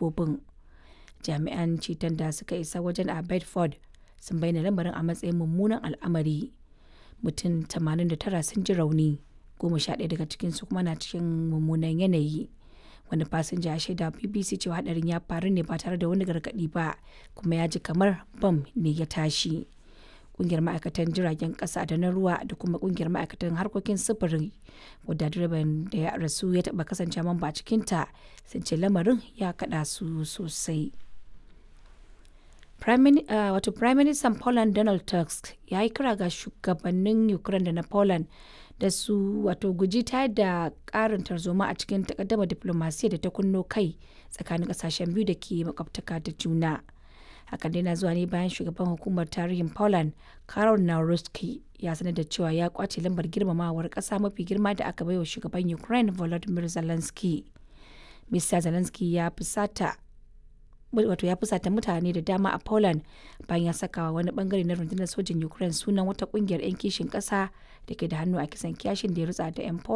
dabbobin. Jami'an ceton da suka isa wajen a Bedford sun bayyana lamarin a matsayin mummunan al'amari. Mutum 89 sun ji rauni, goma sha ɗaya daga cikinsu kuma na cikin mummunan yanayi. Wani fasinja ya shaida wa BBC cewa hadarin ya faru ne ba tare da wani gargaɗi ba kuma ya ji kamar bam ne ya tashi. Kungiyar ma'aikatan jiragen ƙasa da na ruwa da kuma kungiyar ma'aikatan harkokin sufuri wadda direban da ya rasu ya taɓa kasance mamba a cikinta sun ce lamarin ya kaɗa su sosai. wato Prime Minister Poland Donald Tusk ya yi kira ga shugabannin Ukraine da na Poland da su wato guji ta da karin tarzoma a cikin takaddama diplomasiya da ta kunno kai tsakanin kasashen biyu da ke makwabtaka da juna. Hakan dai na zuwa ne bayan shugaban hukumar tarihin Poland Karol Nawrocki ya sanar da cewa ya kwace lambar girmamawar kasa mafi girma da aka baiwa shugaban Ukraine Volodymyr Zelensky. Mr. Zelensky ya fusata wato ya fusata mutane da dama a Poland bayan ya saka wani bangare na rundunar sojin Ukraine sunan wata kungiyar 'yan kishin kasa da ke da hannu a kisan kiyashin da ya rutsa da 'yan Poland